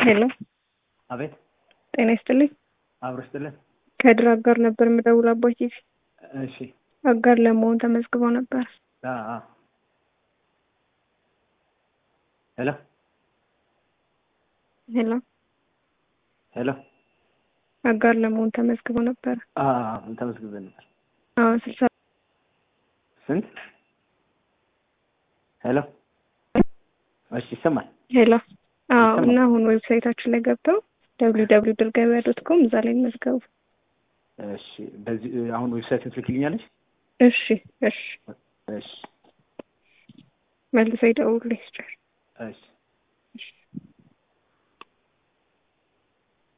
ሄሎ አቤት ጤና ይስጥልኝ። አብሮ ይስጥልን። ከድር አጋር ነበር የምደውለው አባይ ቲቪ እሺ አጋር ለመሆን ተመዝግበው ነበር። አ አ ሄሎ ሄሎ ሄሎ አጋር ለመሆን ተመዝግበው ነበር። አ አ ተመዝግበን ነበር። አዎ ስልሳ ስንት? ሄሎ እሺ ይሰማል። ሄሎ አዎ ይሰማል። እና አሁን ዌብሳይታችን ላይ ገብተው ደብሊው ደብሊው ድል ገበያ ዶት ኮም እዛ ላይ መዝገቡ። እሺ በዚህ አሁን ዌብሳይት ትልክልኛለች? እሺ እሺ እሺ መልሰው ይደውሉልኝ። እሺ